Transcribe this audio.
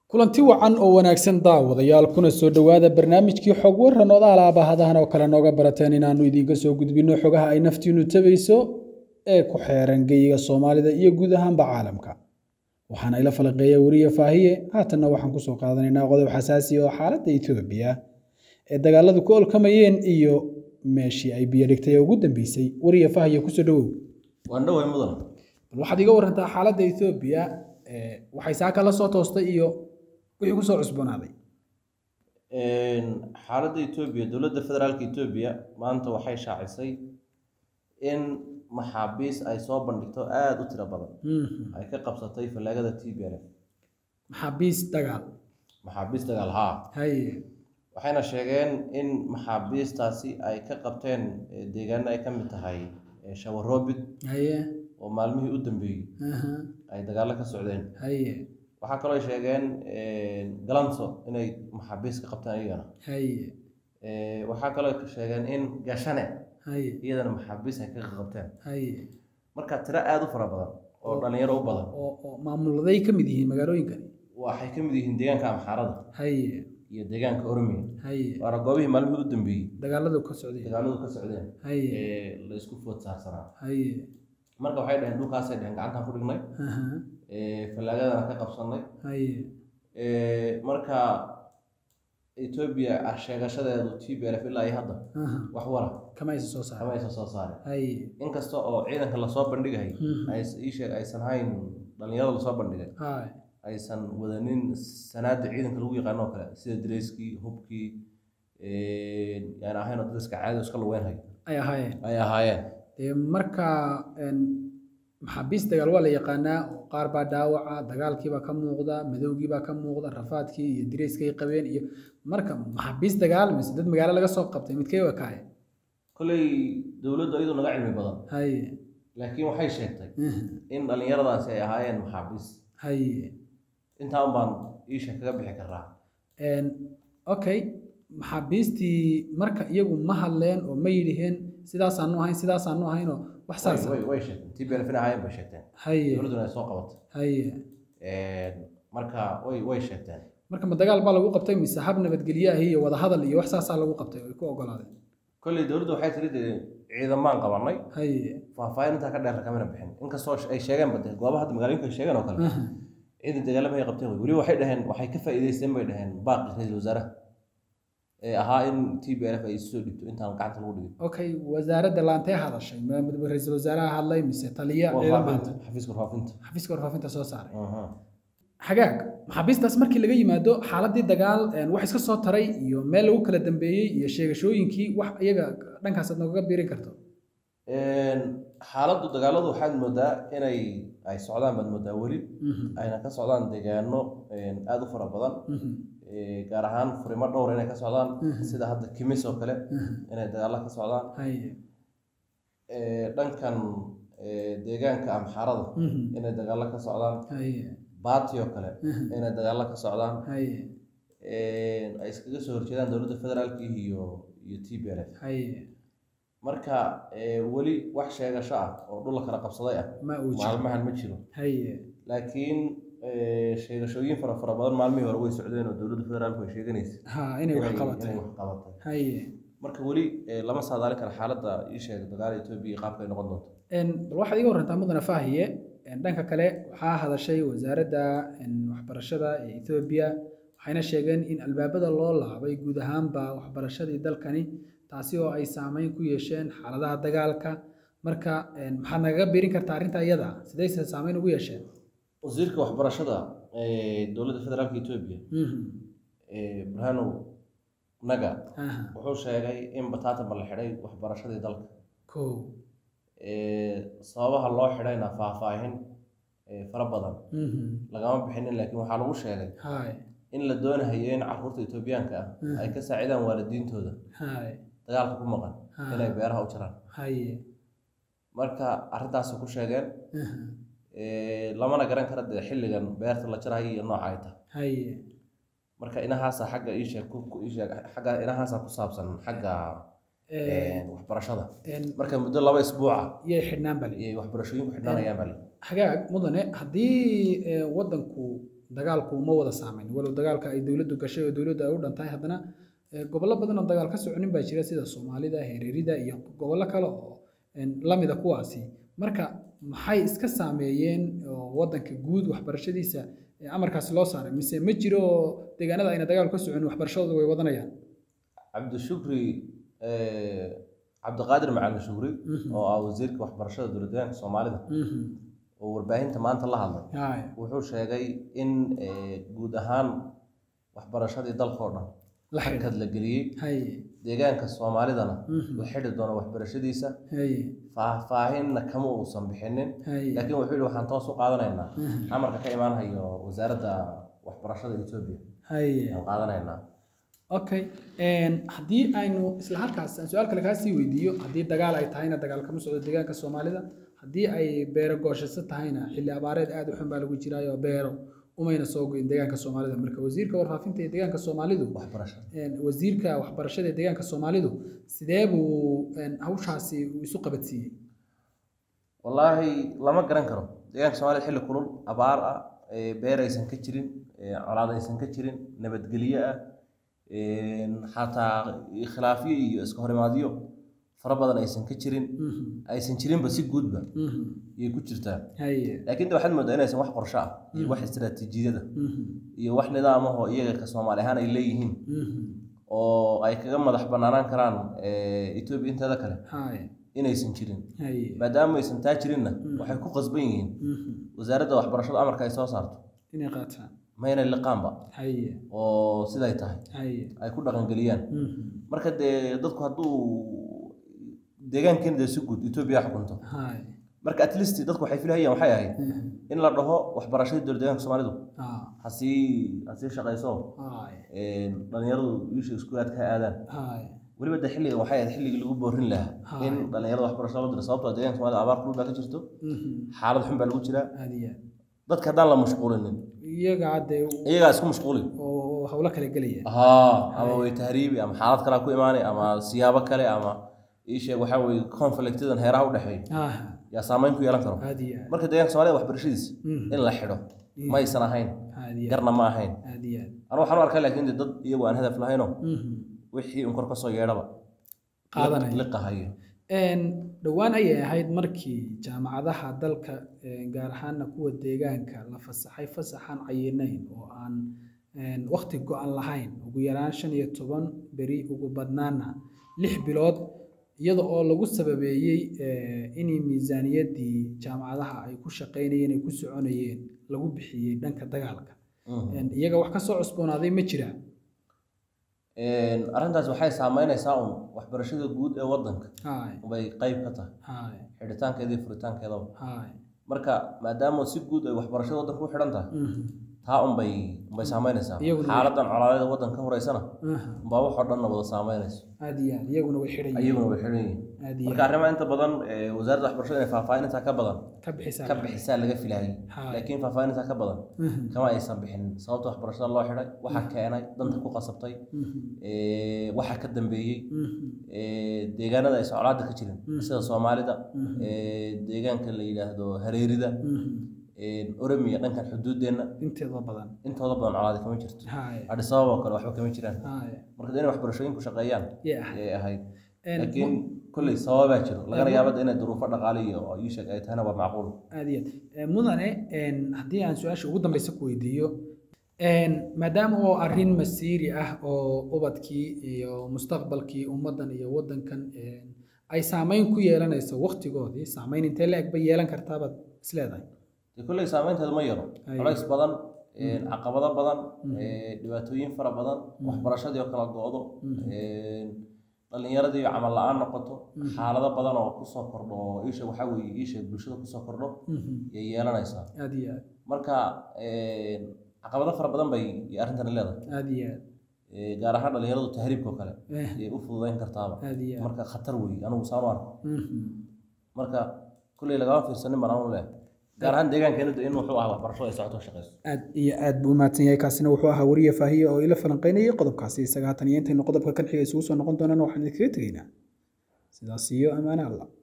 kulanti wacan oo wanaagsan daawadayaal kuna soo dhowaada barnaamijkii xog waran oda alaabahadahan oo kale nooga barateen inaannu idiinka soo gudbinno xogaha ay naftiinnu tabayso ee ku xeeran geyiga soomaalida iyo guud ahaanba caalamka waxaana ila falaqeeya weriye faahiye haatanna waxaan kusoo qaadanaynaa qodob xasaasi oo xaaladda etoobiya ee dagaaladu ku olkamayeen iyo meeshii ay biyo dhigtay ee ugu dambeysay weriye faahiye kusoo dhowow waan dhoway mudan bal waxaad iga warantaa xaaladda etoobiya waxay saaka la soo toostay iyo wixii kusoo cusboonaaday xaaladda etoobiya dowladda federaalka etoobiya maanta waxay shaacisay in maxaabiis ay soo bandhigto aada u tiro badan ay ka qabsatay fallaagada t b l f maxaabiis dagaal maxaabiis dagaal haa haye waxayna sheegeen in maxaabiistaasi ay ka qabteen deegaano ay ka mid tahay shawaroobid haye oo maalmihii u dambeeyey aha, ay dagaallo ka socdeen haye waxaa kaloo ay sheegeen galanso inay maxaabiis ka qabteen iyagana haye waxaa kaloo ay sheegeen in gashane haye iyadana maxaabiis ay ka qabteen haye marka tiro aada u fara badan oo dhalinyaro u badan oo oo maamuladay ka mid yihiin magaalooyinkani waxay ka mid yihiin deegaanka amxaarada haye iyo deegaanka oromiya haye waana goobihii maalmihii u dambeeyey dagaaladu ka socday dagaaladu ka socdeen haye ee la isku food saarsanaa haye marka waxay dhaheen dhulkaasay dhaheen gacantaan ku dhignay aha, fallaagadana ka qabsanay haye marka etoobiya sheegashadeedu t b l f ilaa iyo hadda aha, wax wara kama aysan soo kama saaray aysan soo saarin haye inkasta oo ciidanka lasoo bandhigay Mhm. ay ii sheeg aysan hayn dhalinyarada lasoo bandhigay haye aysan wadanin sanaada ciidanka lagu yaqaano oo kale sida dareyskii hubkii yani ahayn oo dariska caadi iska lugeynhay ay ahaayeen ay ahaayeen dee marka een, maxaabiis dagaal waa la yaqaanaa oo qaar baa dhaawaca dagaalkiibaa ka muuqda madowgiibaa ka muuqda rafaadkii iyo direyskay qabeen iyo marka maxaabiis dagaal mise dad magaalo laga soo qabtay midkay u ekaayeen kolley dowladdu iyadu naga cilmi badan haye laakiin waxay sheegtay mhm, in dhalinyaradaasi ay ahaayeen maxaabiis haye intaa un baan iisha kaga bixi karaa Een, okay maxaabiistii marka iyagu ma hadleen oo ma yidhiheen sidaasaanu ahayn sidaasaanu ahaynoo wax saasa way way sheegteen t b l fin ahaayeen bay sheegteen haye dowladduna ay soo qabatay haye marka way way sheegteen marka ma dagaal baa lagu qabtay mise hab nabadgelye ah iyo wadahadal iyo wax saasaa lagu qabtay oo ay ku ogolaadeen kolley dowladdu waxay tiri dee ciidamaan qabanay haye faahfaahin intaa ka dheer kamana bixin inkastoo ay sheegeen bade goobaha hadda magaalooyinka ay sheegeen oo kale aha, ciidan dagaalama ay qabteen wey weliba waxay dhaheen waxay ka faa'iidaysteen bay dhaheen baaqi ra-iisul wasaaraha ee ahaa in t b l f ay soo dhigto intaan gacanta lagu dhigin okay wasaaradda laantee hadashay ma ma ra-iisul wasaaraha hadlay mise taliya ciidan baa warfaafinta xafiiska warfaafinta xafiiska warfaafinta soo saaray Aha. xagaag maxaabiistaas markii laga yimaado xaaladii dagaal een, wax iska soo taray iyo meel lagu kala dambeeyey iyo sheegashooyinkii wax iyaga dhankaas aad noogaga biirin karto xaaladdu dagaaladu waxaad moodaa inay ay socdaan baad moodaa weli Mhm, ayna ka socdaan deegaano aada u fara badan mhm, Ee, gaar ahaan furimo dhowr inay ka socdaan Mhm. sida hadda kimis oo kale mhm. inay dagaalo ka socdaan haye Ee, dhankan ee, deegaanka amxaarada mhm, inay dagaalo ka socdaan haye baati oo kale mhm, inay dagaalo ka socdaan haye Ee, ay iskaga soo horjeedaan dowladda federaalka iyo iyo t b l f haye marka ee, weli wax sheegasho ah oo dhul la kala qabsaday ah ma uu jiro maalmahan ma jiro haye laakiin ee, sheegashooyin fara fara badan maalmihii hore way socdeen oo dowladda federaalku ay sheeganaysa ha inay wax qabatay inay wax qabatay haye marka weli ee, lama saadaalin kara xaaladda ii sheeg dagaala etoobiya iyo qaabka ay noqon doonto Een, bal waxaad iga warantaa mudane faahiye een, dhanka kale waxaa hadashay wasaaradda een, waxbarashada ee Ethiopia waxayna sheegeen in albaabada loo laabay guud ahaanba waxbarashadii dalkani taasi oo ay saameyn ku yeesheen xaaladaha dagaalka marka een, maxaad nagaga biirin kartaa arrinta iyada sidayse saameyn ugu yeesheen wasiirka waxbarashada ee dowladda federaalka etoobiya Mhm, ee, burhanow naga aha, wuxuu sheegay in bataatan la xidhay waxbarashadii dalka kow Ee, sababaha loo xidhayna faahfaahin ee, fara badan mhm, lagama bixinin laakiin waxaa lagu sheegay haay in la doonahayo in carruurta etoobiyaanka ah ay ka saacidaan waalidiintooda haay dagaalka ku maqan ha, inay beeraha u jiraan haye marka arrintaasi ku sheegeen aha, ee, lamana garan kara dee xilligan beerta la jarayo iyo nooca ay tahay haye marka inahaasa xagga ii sheeg ku ku- ii sheeg xagga inahaasa ku saabsan xagga Ee, ee, waxbarashada een, marka muddo laba isbuuca yay xidhnaan bali iyo waxbarashooyinku xidhanayaan baa hagaag mudane haddii ee, waddanku dagaalku uma wada saameyn walow dagaalka ay dowladdu gashay oo dowladdu ay u dhantahay haddana eh, gobollo badan oo dagaal ka soconin baa jira sida soomaalida hereerida iyo gobollo kale oo een, lamida kuwaasi marka maxay iska saameeyeen oo wadanka guud waxbarashadiisa eh, amarkaasi loo saaray mise ma jiro oo deegaanada ayna dagaal ka soconin waxbarashadooda way wadanayaan cabdishukri eh, cabdiqaadir macalin shukri Mhm. oo ah wasiirka waxbarashada dowladdeegaanka soomaalida Mhm. oo warbaahinta maanta la hadlay Haye. wuxuu sheegay in eh, guud ahaan waxbarashadii dalkao dhan la xidhiidha hakad la geliyey haye deegaanka soomaalidana Mhm. la xidhi doono waxbarashadiisa haye faahfaahinna kama uusan bixinin haye laakiin wuxuu yihi waxaan toos u qaadanaynaa Mhm. amarka ka imaanayo wasaaradda waxbarashada etoobiya haye aan qaadanaynaa okay Een, haddii aynu isla halkaas aan su-aal kale kaa sii weydiiyo haddii dagaal ay tahayna dagaal kama socdo deegaanka soomaalida haddii ay beero gooshaso tahayna xilli abaareed aad u xun baa lagu jiraayo beero umayna soo goyn deegaanka soomaalida marka wasiirka warfaafinta ee deegaanka soomaalidu waxbarashada een, wasiirka waxbarashada ee deegaanka soomaalidu sidee buu een, hawshaasi uu isu qabadsiiyey wallaahi lama garan karo deegaanka soomaalida xilli kulul abaar ah ee beer aysan ka jirin ee colaad aysan ka jirin nabadgelyo ah een, xataa khilaafyo iyo iska horimaadyo fara badan aysan ka jirin Mhm, aysan jirinba si guudba mhm, ayay ku jirtaa haye laakiin de waxaad moodaa inaysan wax qorsho ah iyo wax istiraatiijiyada mhm, iyo wax nidaamahoo iyaga ka soomaali ahaan ay leeyihiin mhm, oo ay kaga madax banaanaan karaan eh, etoobiya inteeda kale haye inaysan jirin haye maadaama aysan taa jirinna waxay ku qasban yihiin mhm, wasaaradda waxbarashada amarka ay soo saarto inay qaataan mayna liqaanba haye oo siday tahay haye ay ku dhaqangeliyaan mhm, marka dee dadku hadduu deegaankeena dee si guud etoobiya xukunto haye marka at least dadku waxay filahayaan waxay ahayd mhm, in la dhaho waxbarashadii dowlad deegaanka soomaalidu ah, hasii hasii shaqayso haye een, dhalinyaradu wiisha iskuulaadka ha aadaan haye weliba de xilliga waxay ahayd xilligii lagu boorin lahaa Ha. in dhalinyarada waxbarashada loo diro sababtoo ah deegaanka soomaalida abaar kulul baa ka jirto mhm, xaalad xun baa lagu jiraa aad iyo aad dadka haddaan la mashquulinin iyaga hadde iyagaa isku mashquuli oo hawlo kale gelaya haa ama way tahriibi ama xaalad kalea ku imaanay ama siyaabo kale ama ii sheeg waxaa weye conflictadan heeraha u dhexeeya ah yaa saameyn ku yeelan karo aad iyo aad marka deegaanka soomaalida waxbarashadiisa Mhm. in la xidho ma aysan ahayn aad iyo aad garna ma ahayn aad iyo aad anu waxaan u arkaa laakiin de dad iyagu aan hadaf lahaynoo Mhm. wixii un kor ka soo yeedhaba qaadanaya liqahayo Een, dhowaan ayay ahayd markii jaamacadaha dalka een, gaar ahaana kuwa deegaanka la fasaxay fasaxaan cayinayn oo aan een, waqti go-an lahayn ugu yaraan shan iyo toban beri ugu badnaana lix bilood iyada oo lagu sababeeyey eh, in miisaaniyaddii jaamacadaha ay ku shaqaynayeen ay ku soconayeen lagu bixiyey dhanka dagaalka Mhm. Een, iyaga wax ka soo cusboonaaday ma jiraa Een, arrintaas waxay saameynaysaa un waxbarashada guud ee wadanka hay bay qayb ka tahay hay xidhitaankeeda iyo furitaankeedaba hay marka maadaama si guud ay waxbarashada wadanka u xidhan tahay Mhm. taa unbay unbay saameynaysaa Iyaguna- xaaladan colaadeeda wadanka ka horeysana Aha. unbaa waxoo dhanna wada saameynayso aad iyo aad iyaguna way xidhan yihiin ayaguna way xidhan yihiin aad iyo marka arrimaha inta badan ee, wasaaradda waxbarashada inay faahfaahinintaa ka badan ka bixisaa ka bixisaa laga filayay Haa. laakiin faahfaahinintaa ka badan Mhm. kama aysan bixin sababta waxbarashada loo xidhay waxa keenay danta ku qasabtay Mhm. ee, waxa ka dambeeyey Mhm. ee, deegaanada ay socolaada ka jirin Mm. sida soomaalida Mhm. ee, deegaanka la yidhaahdo hareerida Mhm. ee, oromiya dhankan xuduudeenna inteeda badan intooda badan colaadi kama jirto hay adis ababa oo kale waxba kama jiraan hay marka dee inay waxbarashooyinku shaqeeyaan yeah ayay ahayd Een, laakiin mu- kolley sababaa jiro lagana Een, yaabada inay duruufo dhaqaale iyo ii sheeg ay tahayna waa macquul aad iyo aad Ee, mudane een, haddii aan su-aasha ugu dambeysa ku weydiiyo een, maadaama oo arrin masiiri ah oo ubadkii iyo mustaqbalkii ummaddan iyo waddankan een, ay saameyn ku yeelanayso waqtigoodii saameyn intee la eg bay yeelan kartaabaad isleedahay dee kolley saameynteedu ma yaro Ay. culays badan een, caqabado badan ee, dhibaatooyin fara badan waxbarashadii oo kala go-do een, dhalinyaradii oo camal la-aan noqoto xaalado badan oo kusoo kordho oo iisha waxaa weeye iisha bulshada kusoo kordho Mhm. yay yeelanaysaa aad iyo aad marka een, caqabado fara badan bay iyo arrintani leedahay aad iyo aad Ee, gaar ahaan dhalinyaradu tahriibka oo kale Eh, yay u fududayn kartaaba aad iyo aad marka khatar weeye anigu saan u arko Mhm. marka kulley lagama fiirsanin baan anu leh gaar ahaan deegaankeena de in wuxuu ahaa waxbarasho ay socoto shaqeyso aad iyo aad buu umahadsan yahay kaasina wuxuu ahaa wariye faahiye oo ila falanqeynayay qodobkaasi isaga haatan iyo intaynu qodobka kan xiga isugu soo noqon doonana waxaan idinkaga tegaynaa sidaas iyo ammaane alla